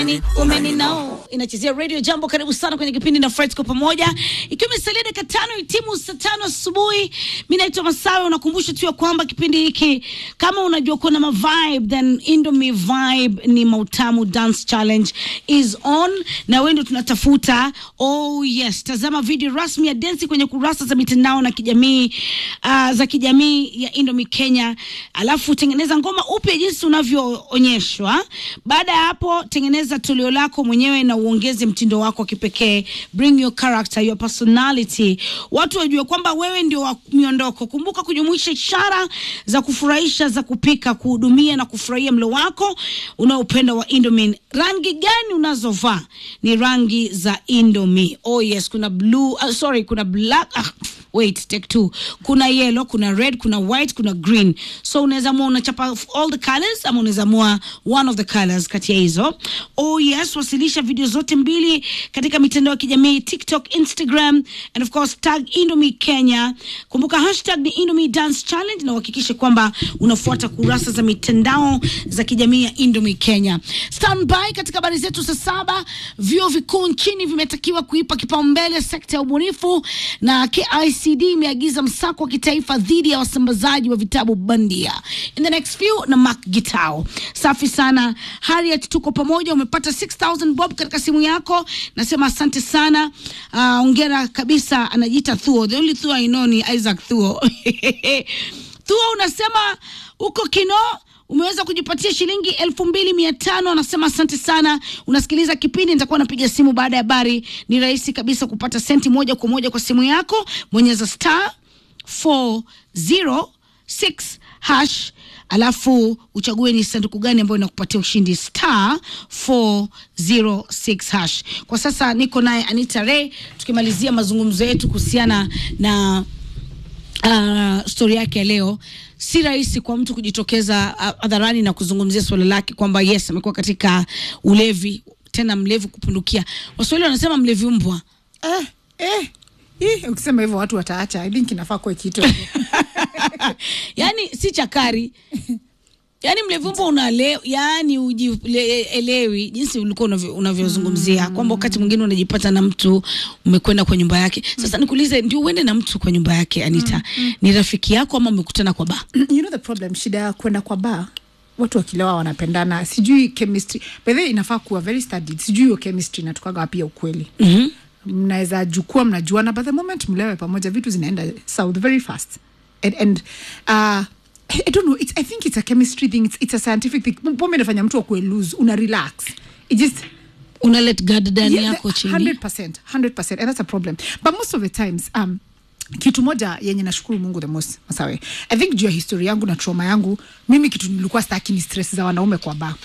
umeni umeni nao inachezea radio jambo karibu sana kwenye kipindi na Fred kwa pamoja ikiwa imesalia dakika tano itimu saa tano asubuhi mi naitwa masawe unakumbusha tu ya kwamba kipindi hiki kama unajua kuna ma vibe then indomie vibe ni mautamu dance challenge is on na wewe ndio tunatafuta oh yes tazama video rasmi ya densi kwenye kurasa za mitandao na kijamii uh, za kijamii ya indomie kenya alafu tengeneza ngoma upya jinsi unavyoonyeshwa baada ya hapo tengeneza toleo lako mwenyewe na uongeze mtindo wako wa kipekee bring your character your personality watu wajue kwamba wewe ndio wa miondoko kumbuka kujumuisha ishara za kufurahisha za kupika kuhudumia na kufurahia mlo wako unaopenda wa indomie rangi gani unazovaa ni rangi za indomie oh yes kuna blue uh, sorry kuna black ah, wait take two kuna yellow kuna red kuna white kuna green so unaweza mua unachapa all the colors ama unaweza mua one of the colors kati ya hizo oh yes wasilisha video zote mbili katika mitandao ya kijamii tiktok instagram and of course tag indomie kenya kumbuka hashtag ni indomie dance challenge na uhakikishe kwamba unafuata kurasa za mitandao za kijamii ya indomie kenya standby katika habari zetu saa saba vyuo vikuu nchini vimetakiwa kuipa kipaumbele sekta ya ubunifu na KICD imeagiza msako wa kitaifa dhidi ya wasambazaji wa vitabu bandia in the next few na Mark Gitao. Safi sana Harriet, tuko pamoja. Umepata 6000 bob katika simu yako, nasema asante sana. Uh, ongera kabisa. Anajiita Thuo, the only Thuo I know ni Isaac Thuo. Thuo unasema uko Kino umeweza kujipatia shilingi elfu mbili mia tano anasema asante sana unasikiliza kipindi nitakuwa napiga simu baada ya habari ni rahisi kabisa kupata senti moja kwa moja kwa simu yako bonyeza star 406 hash alafu uchague ni sanduku gani ambayo inakupatia ushindi star 406 hash kwa sasa niko naye anita ray tukimalizia mazungumzo yetu kuhusiana na uh, stori yake ya leo si rahisi kwa mtu kujitokeza uh, hadharani na kuzungumzia swala lake kwamba yes amekuwa katika ulevi tena mlevi kupindukia waswahili wanasema mlevi mbwa eh, eh. Ih, ukisema hivyo watu wataacha i think inafaa kuwe kitu yaani si chakari yaani mlevi mbwa unale yaani ujielewi jinsi ulikuwa unavyo- unavyozungumzia kwamba wakati mwingine unajipata na mtu umekwenda kwa nyumba yake sasa nikuulize ndio uende na mtu kwa nyumba yake anita ni rafiki yako ama umekutana kwa baa you know the problem shida ya kwenda kwa bar watu wakilewa wanapendana sijui chemistry by the way inafaa kuwa very studied sijui hiyo chemistry inatokaga wapi ya ukweli mm-hmm. mnaweza jukua mnajuana but the moment mlewe pamoja vitu zinaenda south very fast and, and uh, I, I don't know it's, i think it's a chemistry thing it's, it's a scientific thing pombe inafanya mtu akuwe lose una relax it just una let guard down Yeah, yako the- chini 100%, 100%, and that's a problem but most of the times um, kitu moja yenye nashukuru mungu the most masawe i think juu ya histori yangu na trauma yangu mimi kitu nilikuwa staki ni stress za wanaume kwa ba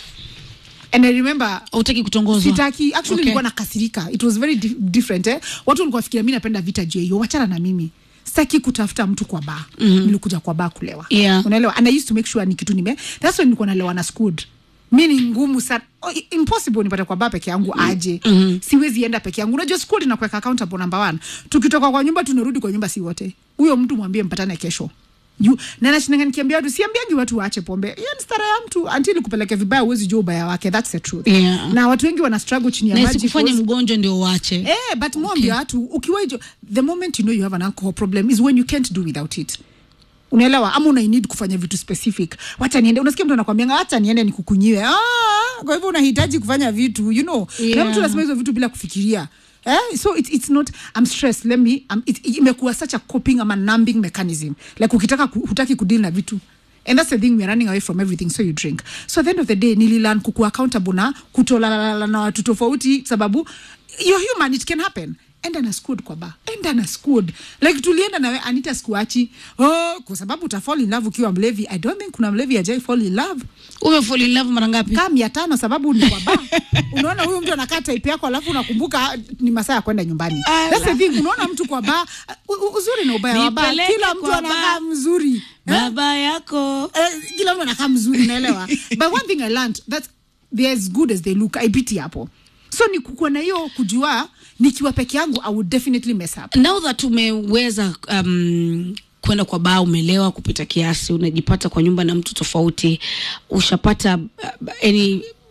and i remember utaki kutongozwa sitaki actually Okay. nilikuwa nakasirika it was very di different eh? watu walikuwa fikiria mi napenda vita juu ya hiyo wachana na mimi sitaki kutafuta mtu kwa baa mm-hmm. nilikuja kwa baa kulewa Yeah. unaelewa and i used to make sure ni kitu nime that's why nilikuwa nalewa na squad mi ni ngumu sana oh, i- impossible nipate kwa baa peke yangu aje mm-hmm. siwezi enda peke yangu unajua squad inakuweka accountable number one tukitoka kwa nyumba tunarudi kwa nyumba si wote huyo mtu mwambie mpatane kesho juu na nashinanga nikiambia watu siambiangi watu waache pombe hiyo ni stara ya mtu until kupeleke vibaya huwezi jua ubaya wake that's the truth Yeah. na watu wengi wana struggle chini ya na maji isikufanye cause- mgonjwa ndio uache Eh, but mwambia watu ukiwa hijo the moment you know you have an alcohol problem is when you can't do without it unaelewa ama una need kufanya vitu specific wacha niende unasikia mtu anakwambia wacha niende nikukunyiwe ah, kwa hivyo unahitaji kufanya vitu you know Yeah. na mtu anasema hizo vitu bila kufikiria Eh, so it's, it's not i'm stressed let me um, it, it, imekuwa such a coping ama numbing mechanism like ukitaka ku, hutaki kudeal na vitu and that's the thing we're running away from everything so you drink so at the end of the day nililan kuku accountable na kutolalala na watu tofauti sababu you're human it can happen enda na squad kwa ba enda na squad like tulienda nawe anita skuachi oh, kwa sababu uta fall in love ukiwa mlevi i don't think kuna mlevi ajai fall in love umefall in love mara ngapi kaa mia tano sababu ni kwa ba unaona huyu mtu anakaa type yako alafu unakumbuka ah, ni masaa ya kwenda nyumbani Ala. That's the thing unaona mtu kwa ba u- u- uzuri na ubaya wa ba Nipeleke kila mtu kwa anakaa bar. mzuri eh? baba yako Eh, kila mtu anakaa mzuri naelewa but one thing i learned that they're as good as they look aipiti hapo so ni kukuwa na hiyo kujua nikiwa peke yangu i would definitely mess up now that umeweza um, kwenda kwa baa umelewa kupita kiasi unajipata kwa nyumba na mtu tofauti ushapata uh, any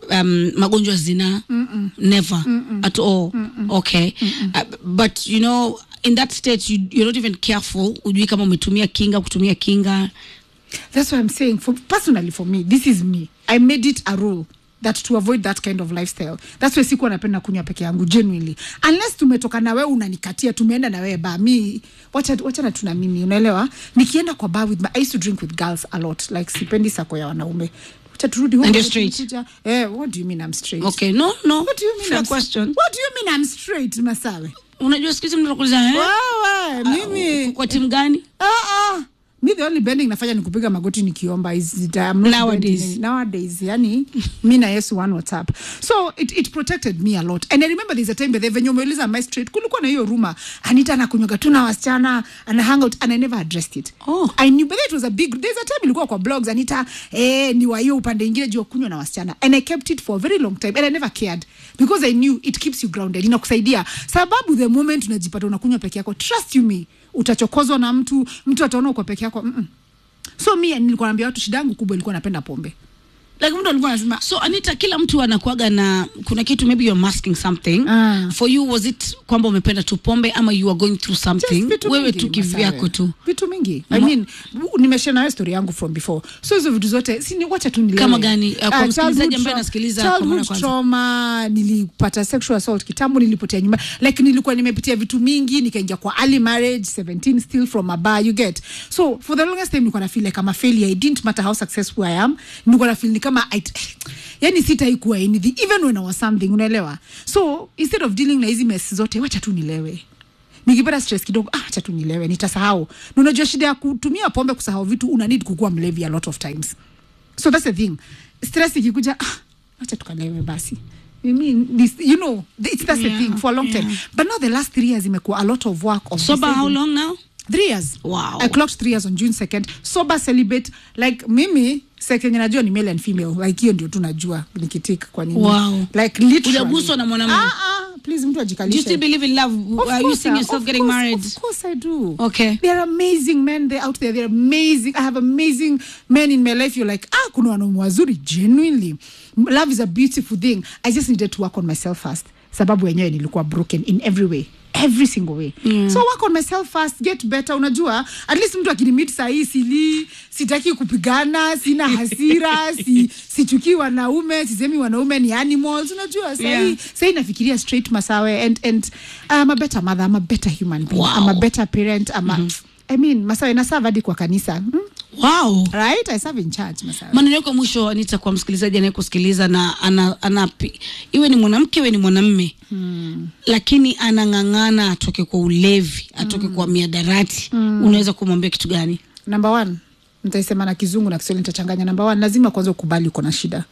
um, magonjwa ya zinaa never at all okay Uh, but you know in that state you, you're not even careful ujui kama umetumia kinga kutumia kinga That's what I'm saying. For personally, for me, this is me. I made it a rule that to avoid that kind of lifestyle. That's why sikuwa napenda kunywa peke yangu genuinely. Unless tumetoka na wewe unanikatia, tumeenda na wewe bar. Mi wacha wacha na tuna mimi, unaelewa? Nikienda kwa bar with my, I used to drink with girls a lot. Like sipendi sako ya wanaume. Wacha turudi home. And you're straight? Kuja- Eh, what do you mean I'm straight? okay no no What do you mean fair I'm question What do you mean I'm straight, Masawe? unajua siku hizi mtu anakuuliza eh Wewe, mimi kwa timu gani Ah, ah. mi the only bending nafanya ni kupiga magoti nikiomba is that I'm not Nowadays. bending any- nowadays yani mi na yesu one whatsapp so it, it protected me a lot and i remember there's a time bethe venye umeuliza my straight kulikuwa na hiyo ruma anita anakunywaga tu na wasichana ana hang out and i never addressed it Oh. i knew but it was a big there's a time ilikuwa kwa blogs anita eh, ni wa hiyo upande ingine juu ya kunywa na wasichana and i kept it for a very long time and i never cared because i knew it keeps you grounded inakusaidia sababu the moment unajipata unakunywa peke yako trust you me utachokozwa na mtu mtu ataona uko peke yako mm-mm. so mi nilikuwa naambia watu shida yangu kubwa ilikuwa napenda pombe like mtu alikuwa anasema so anita kila mtu anakuaga na kuna kitu maybe you're masking something Ah. for you was it kwamba umependa tu pombe ama you are going through Just something vitu wewe mingi, tu kivyako Masawe. tu vitu mingi i mean nimeshare nawe story yangu from before so hizo vitu zote si ni wacha tu nilewe. Kama gani? Uh, kwa Ah, msikilizaji childhood ambaye tra- anasikiliza kwa mara ya childhood kwanza. trauma nilipata sexual assault kitambo nilipotea nyumba like nilikuwa nimepitia vitu mingi nikaingia kwa early marriage 17 still from a bar you get so for the longest time nilikuwa na feel like I'm a failure it didn't matter how successful I am nilikuwa na feel ni kama I, yani sitaikuwa anything even when I was something unaelewa so instead of dealing na hizi mess zote wacha tu nilewe nikipata stress kidogo ah, acha tu nilewe nitasahau na unajua shida ya kutumia pombe kusahau vitu una need kukuwa mlevi a lot of times so that's the thing stress ikikuja ah, acha tukalewe basi I mean, this, you know, it's, that's Yeah, the thing for a long time. yeah. But now the last three years imekuwa a lot of work of sober how deciding- long now three years Wow. i clocked three years on june 2nd sober celibate like mimi sekenye najua ni male and female like hiyo ndio tu najua nikitik kwa nini Wow. like literally Hujaguswa na mwanamume? ah, ah, please mtu do you ajikalishe still believe in love Of are you course, seeing uh, yourself of getting course, married Of course I do. Okay. There are amazing men there out there. They're amazing. I have amazing men in my life. You're like, ah, kuna wanaume wazuri genuinely. Love is a beautiful thing. I just needed to work on myself first. Sababu wenyewe nilikuwa broken in every way. Every single way. So work on myself first, get better. Unajua, at least mtu akinimit sahii sili, sitaki kupigana, sina hasira, si, sichukii wanaume, sisemi wanaume ni animals. Unajua, sahii Yeah. sahii nafikiria straight masawe and, and I'm a better mother, I'm a better human being, Wow. I'm a better parent, I'm a, I mean, masawe naserve hadi kwa kanisa. Hmm? wow Right? I serve in church, masawe. maneno yako mwisho anita kwa msikilizaji anayekusikiliza na ana, ana, iwe ni mwanamke iwe ni mwanamme hmm. lakini anang'ang'ana atoke kwa ulevi atoke kwa miadarati unaweza kumwambia kitu gani Number one, nitaisema na kizungu na kiswahili nitachanganya. Number one, lazima kwanza ukubali uko na shida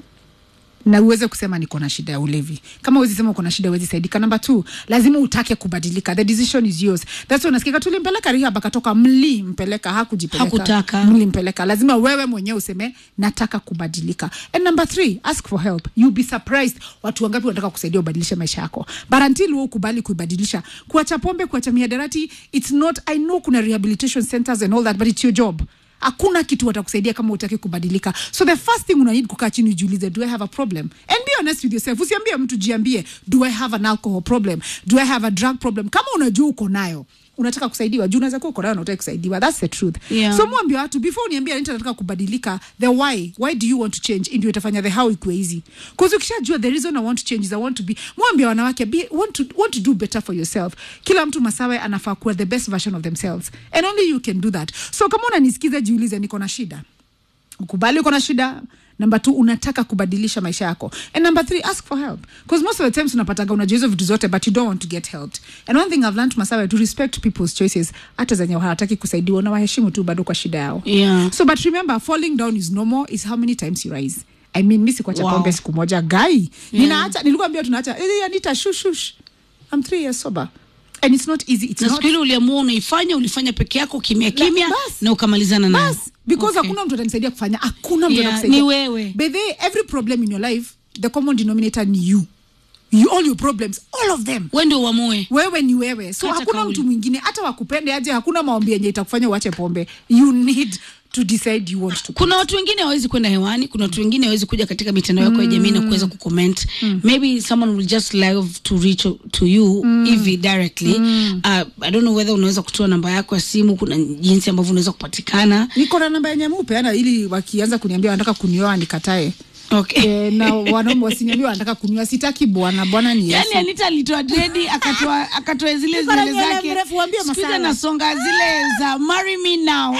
na uweze kusema niko na shida ya ulevi. Kama uwezi sema uko na shida uwezi saidika. Number two, lazima utake kubadilika. The decision is yours. That's why unasikia tulimpeleka rehab akatoka, mlimpeleka, hakujipeleka, Hakutaka. mlimpeleka. Lazima wewe mwenyewe useme nataka kubadilika. And number three, ask for help. You'll be surprised watu wangapi wanataka kusaidia ubadilishe maisha yako. But until wewe ukubali kuibadilisha, kuacha pombe, kuacha miadarati, it's not I know kuna rehabilitation centers and all that but it's your job hakuna kitu watakusaidia kama utaki kubadilika so the first thing una need kukaa chini ujiulize do i have a problem and be honest with yourself usiambie mtu jiambie do i have an alcohol problem do i have a drug problem kama unajua uko nayo unataka kusaidiwa juu unaweza kuwa uko nayo na utaki kusaidiwa that's the truth Yeah. so mwambie watu before uniambia nita nataka kubadilika the why why do you want to change ndio itafanya the how ikuwe easy because ukishajua the reason i want to change is i want to be mwambie wanawake be, want, to, want to do better for yourself kila mtu masawe anafaa kuwa the best version of themselves and only you can do that so kama unanisikiza jiulize niko na shida ukubali uko na shida number two unataka kubadilisha maisha yako and number three ask for help because most of the times unapataga unajua hizo vitu zote but you don't want to get helped and one thing i've learned masawe to respect people's choices hata zenye hawataki kusaidiwa unawaheshimu tu bado kwa shida yao Yeah. so but remember falling down is normal is how many times you rise i mean mi sikuacha Wow. pombe siku moja gai ninaacha nilikuwa ambia tunaacha eh, anita shush shush i'm three years sober and it's not easy it's na not siku ile uliamua unaifanya ulifanya peke yako kimya kimya bas. na ukamalizana nayo bas because Okay. hakuna mtu atanisaidia kufanya hakuna mtu Yeah, atakusaidia ni wewe. By the way, every problem in your life the common denominator ni you you all your problems all of them we ndio uamue wewe ni wewe so Kata hakuna kauli. mtu mwingine hata wakupende aje hakuna maombi yenye itakufanya uache pombe you need to decide you want to kuna watu wengine hawezi kwenda hewani kuna watu wengine hawezi kuja katika mitandao yako ya jamii na kuweza kucomment maybe someone will just love to reach to you hivi directly uh, i don't know whether unaweza kutoa namba yako ya simu kuna jinsi ambavyo unaweza kupatikana niko na namba yenye mupeana ili wakianza kuniambia wanataka kunioa nikatae okay e, na wanaume wasiniambia wanataka kunioa sitaki bwana bwana ni yani Yesu. anita alitoa dredi akatoa akatoa zile Niko na zile nywele zake mrefu, waambie Siku hizi Masala. anasonga zile za marry me now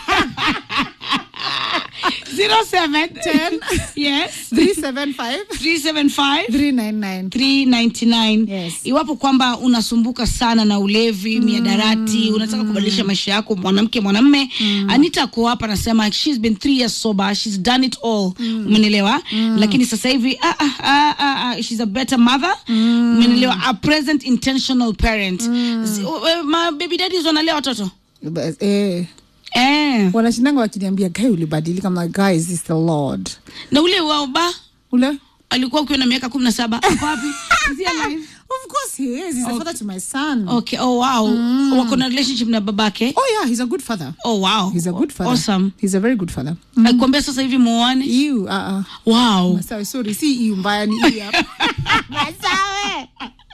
07 Ten. yes 375 375 399 399 Yes. iwapo kwamba unasumbuka sana na ulevi miadarati unataka kubadilisha maisha yako mwanamke mwanamme anita ako hapa anasema she's been three years sober she's done it all umenielewa lakini sasa hivi ah, ah, ah, ah, ah, she's a better mother umenielewa a present intentional parent Z- we- ma baby daddies wanalea watoto Bas- eh, eh. wanashindanga wakiniambia gai ulibadilika I'm like, guys is the lord na ule wao ba ule alikuwa ukiwa na miaka kumi na saba Ako wapi Is he alive? of course he is he's a father to my son okay oh wow wako na relationship na babake oh yeah he's a good father oh wow he's a good father awesome he's a very good father akikwambia sasa hivi muone you uh, uh. wow Masawe, sorry si iu mbaya ni iu hapa Masawe.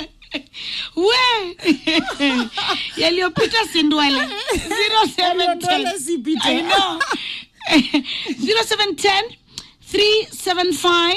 we yaliyopita si ndwele 0710 Yaliyondole si pite. I know 0710 375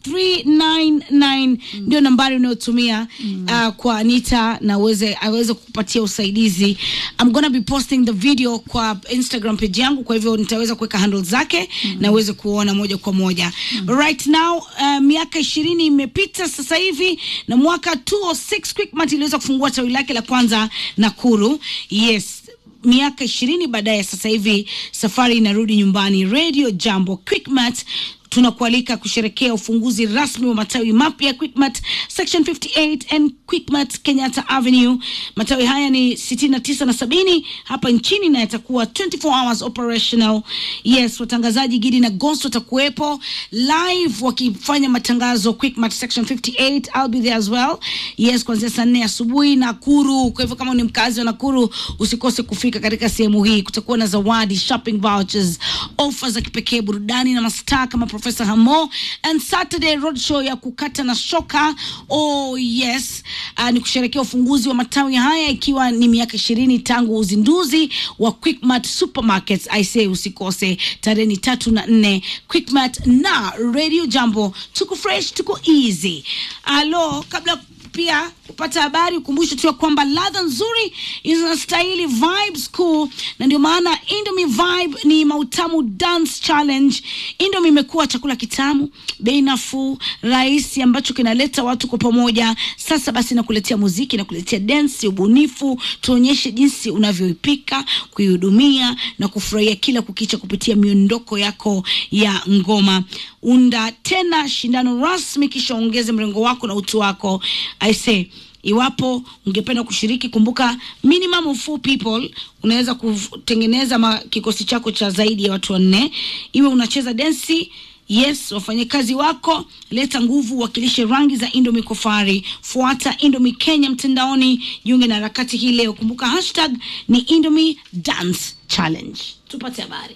399 ndio nambari unayotumia uh, kwa Anita na uweze aweze kukupatia usaidizi. I'm gonna be posting the video kwa Instagram page yangu, kwa hivyo nitaweza kuweka handle zake na uweze kuona moja kwa moja. Right now uh, miaka ishirini imepita sasa hivi na mwaka 206 Quickmart iliweza kufungua tawi lake la kwanza Nakuru. Yes, miaka ishirini baadaye sasa hivi safari inarudi nyumbani radio jambo quickmat tunakualika kusherekea ufunguzi rasmi wa matawi mapya quickmat section 58 and quickmat kenyatta avenue matawi haya ni 69 na sabini hapa nchini na yatakuwa 24 hours operational yes watangazaji gidi na ghost watakuwepo live wakifanya matangazo quickmat section 58 I'll be there as well yes kuanzia saa nne asubuhi nakuru kwa hivyo kama ni mkazi wa nakuru usikose kufika katika sehemu hii kutakuwa na zawadi shopping vouchers ofa za kipekee burudani na mastaa kama profesa hamo and saturday road show ya kukata na shoka oh yes uh, ni kusherekea ufunguzi wa matawi haya ikiwa ni miaka ishirini tangu uzinduzi wa quickmart supermarkets i say usikose tarehe ni tatu na nne quickmart na radio jambo tuko fresh tuko easy alo kabla pia kupata habari ukumbushe tu ya kwamba ladha nzuri inastahili vibes cool na ndio maana indomie vibe ni mautamu dance challenge indomie imekuwa chakula kitamu bei nafuu rahisi ambacho kinaleta watu kwa pamoja sasa basi nakuletea muziki nakuletea dance ubunifu tuonyeshe jinsi unavyoipika kuihudumia na kufurahia kila kukicha kupitia miondoko yako ya ngoma unda tena shindano rasmi kisha ongeze mrengo wako na utu wako i say iwapo ungependa kushiriki kumbuka minimum of four people unaweza kutengeneza ma- kikosi chako cha zaidi ya watu wanne iwe unacheza densi yes wafanyakazi wako leta nguvu wakilishe rangi za indomi kofari fuata indomi kenya mtandaoni jiunge na harakati hii leo kumbuka hashtag ni indomi dance challenge tupate habari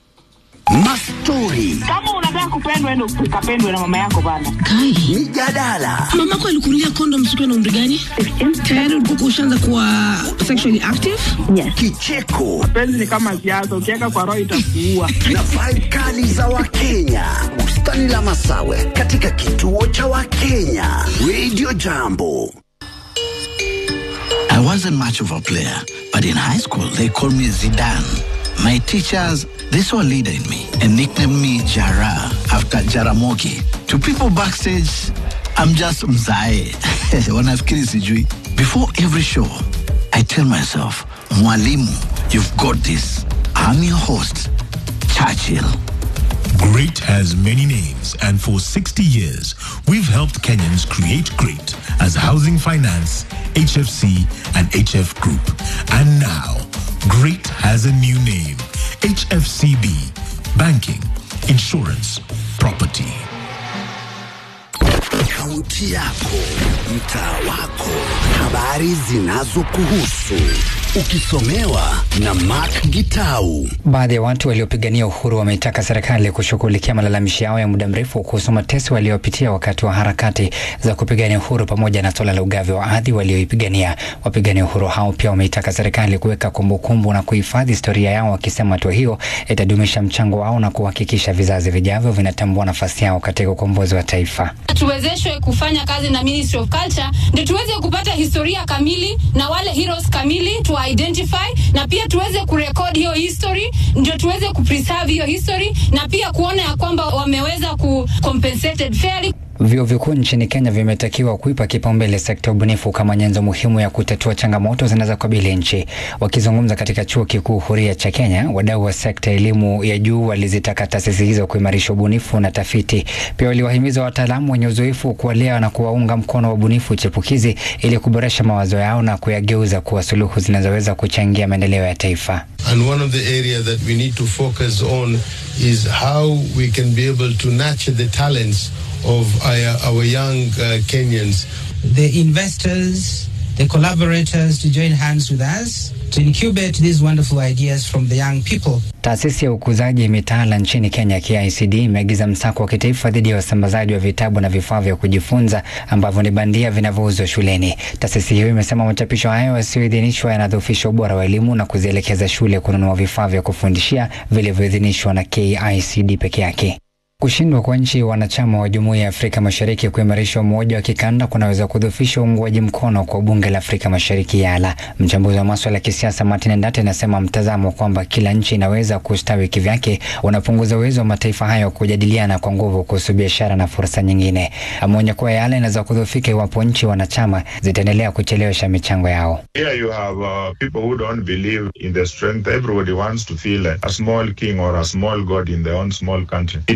Mastori, kama unataka kupendwa ende ukapendwe na mama yako bana kai mijadala, mamako alikunulia kondom siku na umri gani tayari ulikuwa ushaanza kuwa sexually active kicheko penzi ni kama siasa ukiweka kwa roho itakuua na vibe kali za Wakenya. Bustani la Masawe katika kituo cha Wakenya. Radio Jambo. I wasn't much of a player, but in high school they called me Zidane. My teachers, they saw a leader in me and nicknamed me Jara after Jaramogi. To people backstage, I'm just Mzae. Wanafikiri sijui. Before every show, I tell myself, Mwalimu, you've got this. I'm your host, Churchill. Great has many names, and for 60 years, we've helped Kenyans create great as Housing Finance, HFC, and HF Group. And now, great has a new name HFCB Banking, Insurance, Property. Kaunti yako, mtaa wako, habari zinazokuhusu, ukisomewa na Mark Gitau. Baadhi ya watu waliopigania uhuru wameitaka serikali kushughulikia malalamishi yao ya muda mrefu kuhusu mateso waliopitia wakati wa harakati za kupigania uhuru pamoja na suala la ugavi wa ardhi walioipigania. Wapigania uhuru hao pia wameitaka serikali kuweka kumbukumbu na kuhifadhi historia yao, wakisema hatua hiyo itadumisha mchango wao na kuhakikisha vizazi vijavyo vinatambua nafasi yao katika ukombozi wa taifa. tuwezeshwe kufanya kazi na Ministry of Culture ndio tuweze kupata historia kamili na wale heroes kamili tu identify, na pia tuweze kurekodi hiyo history, ndio tuweze kupreserve hiyo history na pia kuona ya kwamba wameweza ku compensated fairly. Vyuo vikuu nchini Kenya vimetakiwa kuipa kipaumbele sekta ya ubunifu kama nyenzo muhimu ya kutatua changamoto zinazokabili nchi. Wakizungumza katika chuo kikuu huria cha Kenya, wadau wa sekta ya elimu ya juu walizitaka taasisi hizo kuimarisha ubunifu na tafiti. Pia waliwahimiza wataalamu wenye uzoefu kuwalea na kuwaunga mkono wabunifu chipukizi ili kuboresha mawazo yao na kuyageuza kuwa suluhu zinazoweza kuchangia maendeleo ya taifa. And one of the areas that we need to focus on is how we can be able to nurture the talents of our, our young uh, Kenyans. the investors, the collaborators to join hands with us to incubate these wonderful ideas from the young people. Taasisi ya ukuzaji mitaala nchini Kenya KICD imeagiza msako wa kitaifa dhidi ya wasambazaji wa vitabu na vifaa vya kujifunza ambavyo ni bandia vinavyouzwa shuleni. Taasisi hiyo imesema machapisho hayo yasiyoidhinishwa yanadhoofisha ubora wa elimu na kuzielekeza shule kununua vifaa vya kufundishia vilivyoidhinishwa na KICD peke yake. Kushindwa kwa nchi wanachama wa Jumuiya ya Afrika Mashariki kuimarisha umoja wa kikanda kunaweza kudhoofisha uungwaji mkono kwa bunge la Afrika Mashariki YALA. Mchambuzi wa maswala ya kisiasa Martin Ndate anasema mtazamo kwamba kila nchi inaweza kustawi kivyake unapunguza uwezo wa mataifa hayo kujadiliana kwa nguvu kuhusu biashara na fursa nyingine. Ameonya kuwa YALA inaweza kudhoofika iwapo nchi wanachama zitaendelea kuchelewesha michango yao. Here you have uh, people who don't believe in the strength. Everybody wants to feel a, a small king or a small god in their own small country.